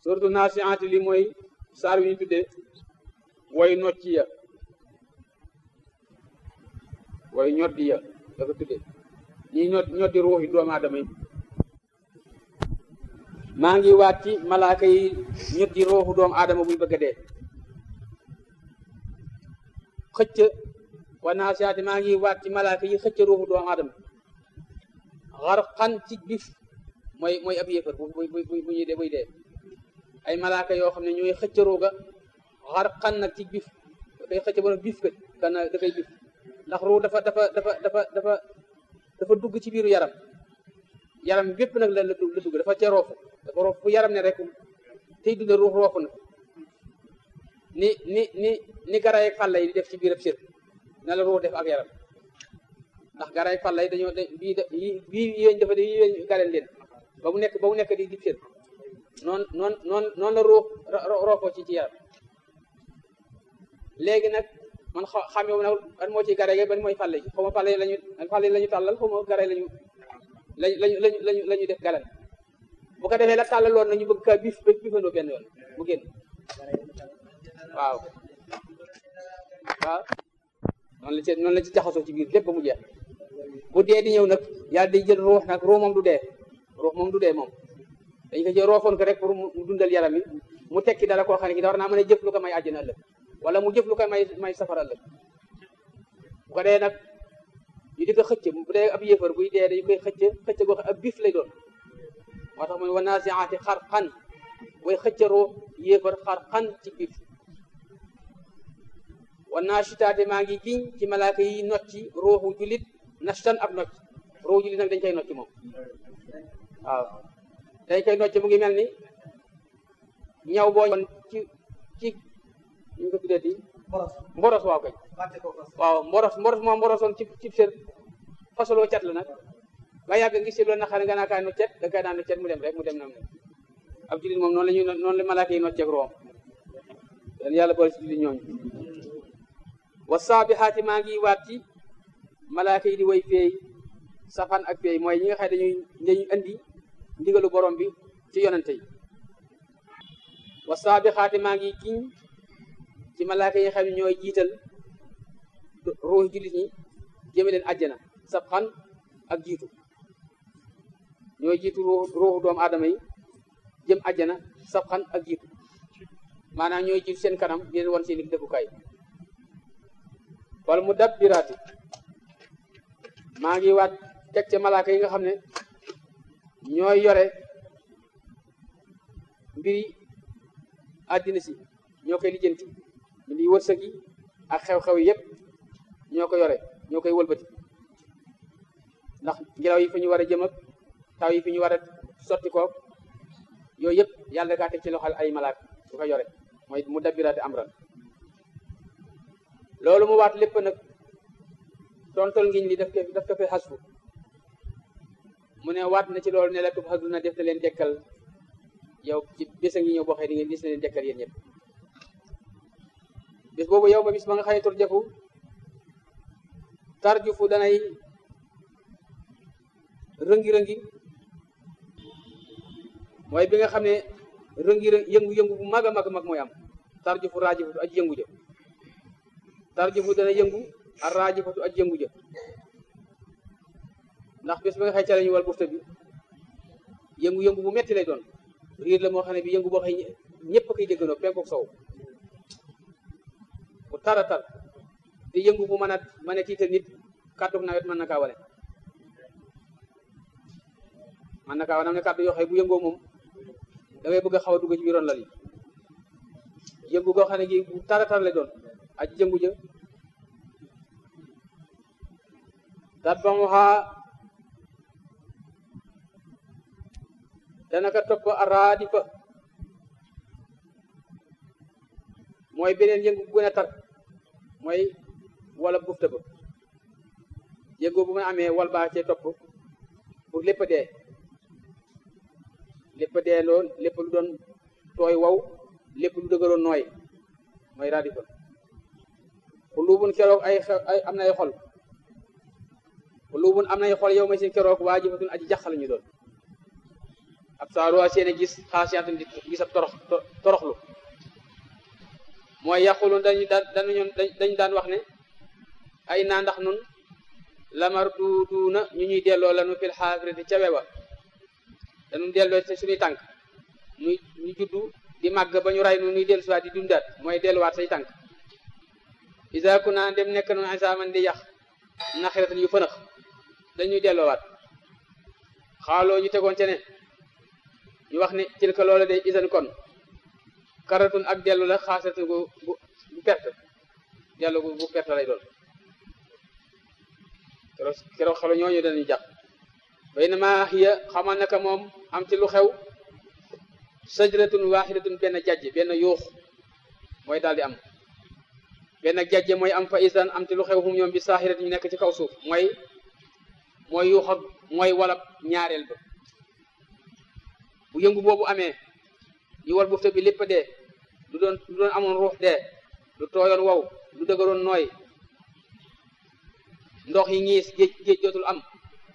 surtout naasiaati li mooy saar wi ñu tuddee way nocci ya way ñoddi ya dafa tuddee ñi ñod ñoddi ruuxi doomu aadama yi maa ngi waat ci malaaka yi ñoddi ruuxu doomu aadama buy bëgg a dee xëcc wa naasiaati maa ngi waat ci malaaka yi xëcc ruuxu doomu aadama xarxan ci bif mooy mooy ab yéefar bu bu bu bu ñuy dee buy dee ay malaaka yoo xam ne ñooy xëcc ruuga xarxan nag ci bif day xëcc ba bif kat kana da koy bif ndax ruu dafa dafa dafa dafa dafa dafa dugg ci biiru yaram yaram bépp nag la la dugg dafa ca roofu dafa roofu fu yaram ne rek tey dund ruux roofu na ni ni ni ni garay ak fàlla yi di def ci biirab sir na la ruux def ak yaram ndax garay fàlla yi dañoo bii bii yéen dafa yi yéen galeen leen ba mu nekk ba mu nekk di di sir noonu noonu noonu noonu la ruux roofoo ci ci yaram léegi nag man xa xamee nag ban moo ci gare ban mooy fàlle yi xaw ma fàlle yi lañu fàlle yi la ñu tàllal xaw ma gare lañu lañu lañu lañu lañu la ñu def galan bu ko defee la tàllaloon nañu bëgg kaa bif bifandoo benn yoon mu génn waaw waaw noonu la ci noonu la ci jaxasoo ci biir lépp ba mu jeex bu dee di ñëw nag yàlla day jël ruux nag ruux moom du dee ruux moom du dee moom dañ ko jël roofoon ko rek pour mu dundal yaram yi mu tekki dala koo xam ne ki da war naa mën a jëf lu ko may àjjana ëllëg wala mu jëf lu ko may may safara ëllëg bu ko dee nag ñu di ko xëcc bu dee ab yëfar buy dee dañu koy xëcc xëcc goo xam ab bif lay doon moo tax mu ne wa naasiaati xarxan way xëcc ruux yëfar xarxan ci bif wa naashitaate maa ngi giñ ci malaaka yi nocci ruuxu julit nashtan ak nocc ruuxu julit nag dañ koy nocci moom waaw dañ koy nocci mu ngi mel ni ñaw boo ci ci ñu ko tuddee di mboros waaw kay waaw mboros mboros moom mborosoon ci ci sër fasoloo cat la nag nga yàgg ngi si loolu na xane nga naa kaa no cet da kay naan no cet mu dem rek mu dem nam ne ab julit moom noonu la ñuy noonu la malaaka yi nocceeg room den yàlla boole si julit ñooñu wa saabixaati maa ngi waat ci malaaka yi di way feey safan ak feey mooy ñi nga xam dañuy dañuy andi ndigalu borom bi ci yonente yi wa saabixaati maa ngi giñ ci malaaka yi nga xam ne ñooy jiital ruux jullit ñi jëme leen àjjana sabxan ak jiitu ñooy jiitu ruuxu doomu aadama yi jëm àjjana sabxan ak jiitu maanaam ñooy jiitu seen kanam di leen wan seen i dëkkukaay wala mu dabbiraati maa ngi waat teg ca malaaka yi nga xam ne ñooy yore mbiri àddina si ñoo koy lijjanti mbiri wërsëg yi ak xew-xew yi yëpp ñoo ko yore ñoo koy wëlbati ndax ngelaw yi fi ñu war a jëm ak taw yi fi ñu war a sotti koog yooyu yëpp yàlla kaa teg ci loxal ay malaaka su ko yore mooy mu dabbiraati amran loolu mu waat lépp nag tontol ngiñ li daf ko daf ko fi xasfu mu ne waat na ci loolu ne la tub xasfu na def na leen dekkal yow ci bés a ngi ñëw boo xëy di ngeen gis na leen dekkal yéen ñëpp bis boobu yow ba bis ba nga xëy tur jëfu tarjufu danay rëngi-rëngi mooy bi nga xam ne rëngi yëngu-yëngu bu mag a mag mag mooy am tarjufu raajifatu aji yëngu jë tarjufu dana yëngu ar raajifatu aji yëngu jë ndax bés ba nga xëy ca lañu wal bufta bi yëngu-yëngu bu metti lay doon riir la moo xam ne bi yëngu boo xëy ñëpp a koy déggandoo penkook sow bu tara tar di yëngu bu mën a mën a tiital nit kàddu nawet mën na kaa wane mën na kaa wane am ne kàddu yoo xëy bu yëngoo moom da ngay bëgg a xaw a dugg ci biiroon lal yi yëngu goo xam ne gi bu tara tar lay doon aji yëngu jë tatbamuha dana ka topp araadifa mooy beneen yëngu bu gën a tar mooy wala bufta ba yëngu bu mu amee wal baa cee topp pour lépp a dee lépp a dee loon lépp lu doon tooy waw lépp lu dëgëroon nooy mooy raadifa xulubun keroog ay ay am na ay xol xulubun am nay xol yow may seen keroog waajifatun aji jax la ñu doon ab saaruwaa seen gis xaasiyaatan di gis ab torox toroxlu mooy yàqulu dañu daan dañu dañu daan wax ne ay naa ndax nun lamar duuduuna ñu ñuy delloo lanu fil xaafirati ca wewa dañu delloo ci suñuy tànk muy ñu juddu di màgg ba ñu ray nu nuy dellu siwaat di dundaat mooy delluwaat say tànk isa ku naa dem nekk noonu isaaman di yàq naxiratan yu fënax dañuy delloowaat xaaloo ñu tegoon ca ne ñu wax ne ci ka loola de isan kon karatun ak dellu la xaasatun gu gu gu perte dellu gu gu perte lay doon keroog keroog xelo ñooñu dañuy jàpp bay na maa xiya xamal naka moom am ci lu xew sajratun waxidatun benn jajj benn yuux mooy daal di am benn jajje mooy am fa isan am ci lu xew hum ñoom bi saaxirat ñu nekk ci kaw suuf mooy mooy yuux ak mooy walab ñaareel ba bu yëngu boobu amee ñu wal bufte bi lépp dee lu doon lu doon amoon ruux dee lu tooyoon wow lu dëgëroon nooy ndox yi ñiis géej géej dootul am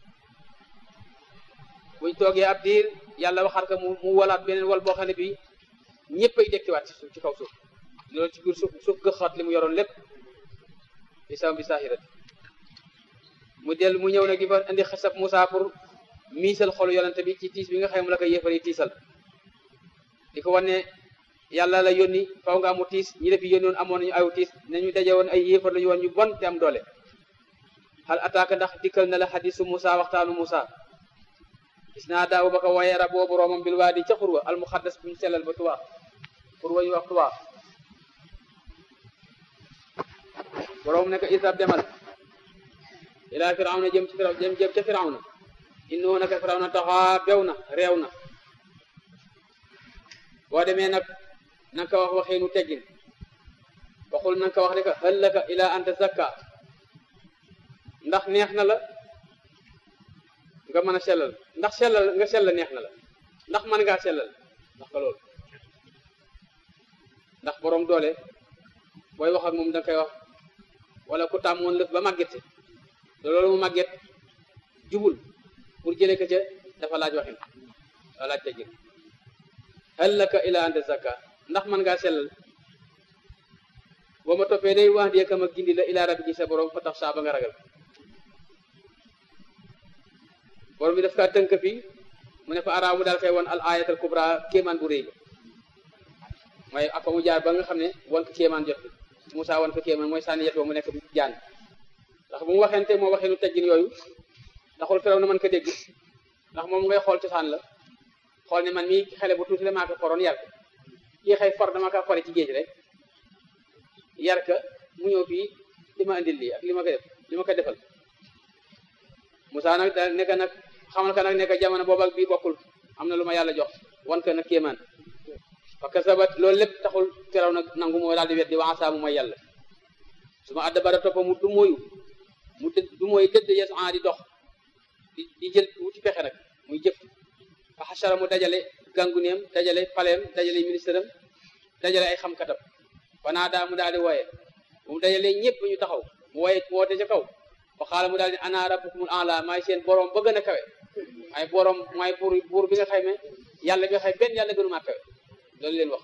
buñ toogee ab diir yàlla waxaat ko mu mu walaat beneen wal boo xam ne bi ñëpp ay dekkiwaat ci suuf ci kaw suuf loolu ci biir suuf suuf gëxaat li mu yoroon lépp bi sam bi saahirat mu del mu ñëw nag di fa indi xasab Moussa pour miisal xolu yonente bi ci tiis bi nga xam mu la ko yéefar yi tiisal di ko wane yàlla la yónni faw nga amu tiis ñi defi yónni woon amoon nañu aw tiis nañu daje woon ay yéefar lañu woon ñu bon te am doole xal attaque ndax dikkal na la xadisu Moussa waxtaanu Moussa gis naa daaw ba ko waye rab boobu roomam bil waa di ca xurwa al muxaddas buñu sellal ba tuwaa xurwa yu wax tuwaa boroom ne ko isab demal ilaa firawna jëm ci firaw jëm jëm ca firawna innahu naka firawna taxaa bew na réew na boo demee nag nanga ko wax waxeenu teggin waxul nanga ko wax ne ko hal laka ilaa anta zakka ndax neex na la nga mën a sellal ndax sellal nga sell neex na la ndax mën ngaa sellal ndax ko loolu ndax boroom doole booy wax ak moom danga koy wax wala ku tàmmoon lëf ba màgget si te loolu mu màgget jubul pour jële ko ca dafa laaj waxin dafa laaj teggin hal laka ila anta zakka ndax mën ngaa sellal boo ma toppee day wax di kam ak gindi la ila rabbi sa borom fa tax saa ba nga ragal borom bi daf kaa tënk fii mu ne fa araaw mu daal koy won al ayatal kubra kéemaan bu rëy ba mooy ak mu jaar ba nga xam ne won ko kéemaan jot bi Moussa won ko kéemaan mooy sànni yet mu nekk jaan ndax bu mu waxente moo waxee nu teggin yooyu taxul firaw na mën ko dégg ndax moom ngay xool cosaan la xool ne man mii xale bu tuuti la maa ko foroon yar ko kii xëy for dama ko fore ci géej rek yar ka mu ñëw fii di ma indil lii ak li ma ko def li ma ko defal Moussa nag da nekk nag xamal ka nag nekk jamono boobu ak bii bokkul am na lu ma yàlla jox wan ko nag kéemaan parce que sabat loolu lépp taxul firaw nag nangu moo daal di wet di waa mu mooy yàlla su ma adda bara toppa mu du mooyu mu dë du mooy dëdd yes en di dox di di jël wuti pexe nag muy jëf fa xasara mu dajale ganguneem dajale paleem dajale ministre am dajale ay xam-katam fanaa daa mu daal di wooye mu dajale ñëpp ñu taxaw mu wooye woote ca kaw fa xaala mu daal di ana rabbukumul a'la maay seen borom ba gën a kawe ay borom maay buur buur bi nga xay me yàlla bi nga xay benn yàlla gënu maa kawe loolu leen wax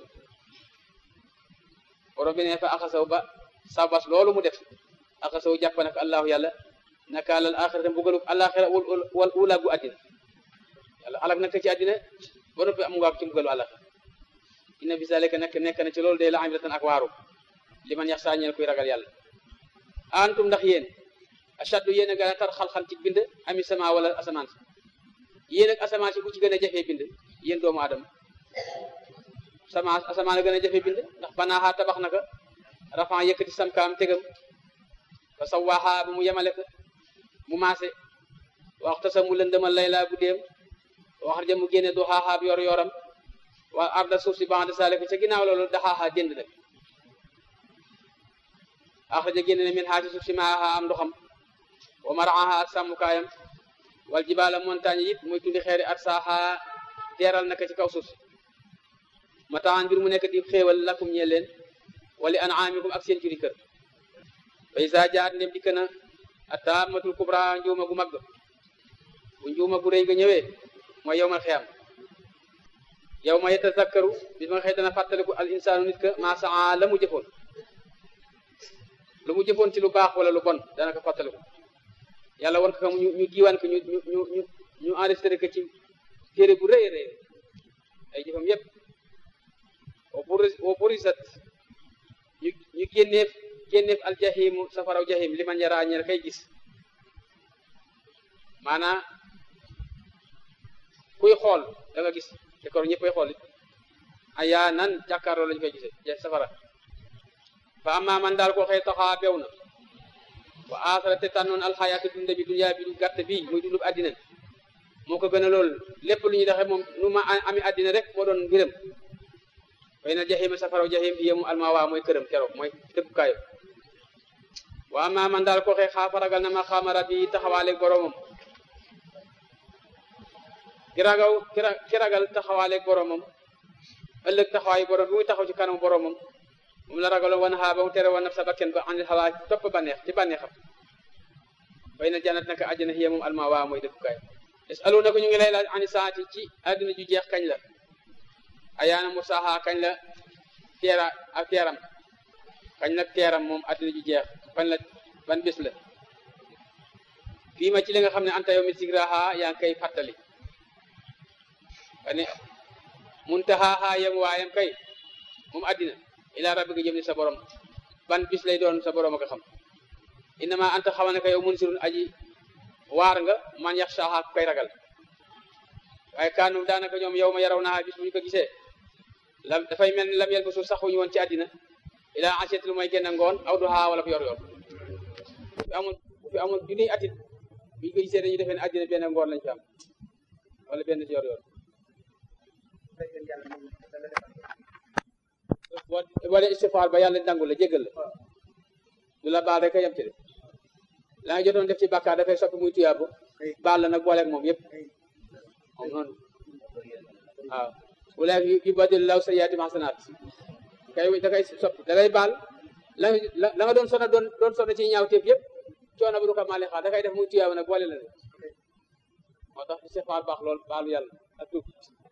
borom bi ne fa axasaw ba sabas loolu mu def axasaw jàpp nag allahu yàlla nakaalal axirata mbugalu alaxira wal ula gu àddina yàlla alak nag ci àddina ba noppi am nga ci mbugalu alaxira inna bi zalika nekk nekk na ci loolu day la amilatan ak waaru li man yax saa ñeel kuy ragal yàlla antum ndax yéen ashaddu yéen a gën a tar xal-xal ci bind ami sama wala asamaan si yéen ak asamaan si ku ci gën a jafee bind yéen doomu aadama sama asamaan a gën a jafee bind ndax banaaxaa tabax naka rafan yëkkati samkaam tegam fa sawaaxaa bu mu yemale ko mu maase waxta sa mu lëndëmal laylaa guddeem waxar ja mu génne du xaaxaab yor yoram waa arda suuf si bande sale ko ca ginnaaw loolu daxaaxaa jënd nag axraja génne ne min xaa ci suuf si maaxaa am ndoxam wa maraaha ak sàmmukaayam wal jibaala montagne it muy tundi xeeri at saaxaa teeral naka ci kaw suuf si mataan mbir mu nekk di xéewal lakum ñee leen wali an'aamikum ak seen juri kër fa isa jaat ndem dikk na a taamatul kubra njuuma gu mag bu njuuma gu rëy ga ñëwee mooy yowmal xiyam yow ma yatazakkaru bis ma nga xëy dana fàttaliku al insaanu nit ka maa saa la mu jëfoon lu mu jëfoon ci lu baax wala lu bon dana ko fàttaliku yàlla wan ko ñu ñu diiwaan ko ñu ñu ñu ñu ñu enregistré ko ci téere bu rëy rëy ay jëfam yépp wa burisat ñu ñu génneef génneef al jahimu safaraw jahim li man yaraa ñel kay gis maanaa kuy xool da nga gis te kor ñëppay xool it ayaa nan jàkkaarloo lañu koy gisee safara fa amma man daal koo xëy taxaa bew na wa aasara te tànnoon alxayaatu dunda bi dunyaa bi du gàtt bi muy dundub àddina moo ko gën a lool lépp lu ñuy doxee moom nu ma ami àddina rek moo doon mbiram way na jaxima safaraw jaxim hiya mu almawaa mooy këram keroog mooy dëkkukaayo wa amma man daal koo xëy xaafa ragal na ma xaama rabbi taxawaaleeg boromam ki ragaw ki ragal taxawaaleeg boromam ëllëg taxawaayu borom bi muy taxaw ci kanam boromam moom la ragaloon wan xaa ba mu tere woon naf sa bakken ba anil xawaa topp bànneex ci bànneexam bay na jannat naka àjjana hiya moom alma waa mooy dëkkukaay yasaluuna ko ñu ngi lay laaj ani saati ci àdduna ju jeex kañ la ayaana mu saaxaa kañ la teera ak teeram kañ la teeram moom àdduna ju jeex fan la ban bés la fii ma ci li nga xam ne anta yow mi sigraha yaa ngi koy fàttali ane muntaxaaxaa yem waayam kay moom àddina ilaa rabbika jëm ni sa borom ban bis lay doon sa borom ak xam innama anta xamal ne ka yow munsirun aji waar nga man yaxsaaha ku koy ragal waaye kaanu daanaka ñoom yow ma yaraw naa bis bu ñu ko gisee lam dafay mel ni lam yel ba suuf saxuñu woon ci àddina ilaa aseet lu mooy génn ngoon aw du xaa wala ko yor yor fi amoon fi amoon junniy atit bu ñu ko gisee dañuy defee ne àddina benn ngoon lañ fi am wala benn yor yor wala istifaar ba yàlla nangu la jéggal la du la baal rek a yem ci de la nga jotoon def ci bàkkaar dafay soppi muy tuyaabu baal la nag booleeg moom yëpp moom noonu waaw wala yu badil law sayyiaati hasanaat kay da kay soppi da ngay baal la la nga doon sona doon doon sona ci ñaawteef yëpp coono bu du ko maale xaar da kay def muy tuyaabu nag boole la de moo tax istifaar baax lool baalu yàlla ak tuub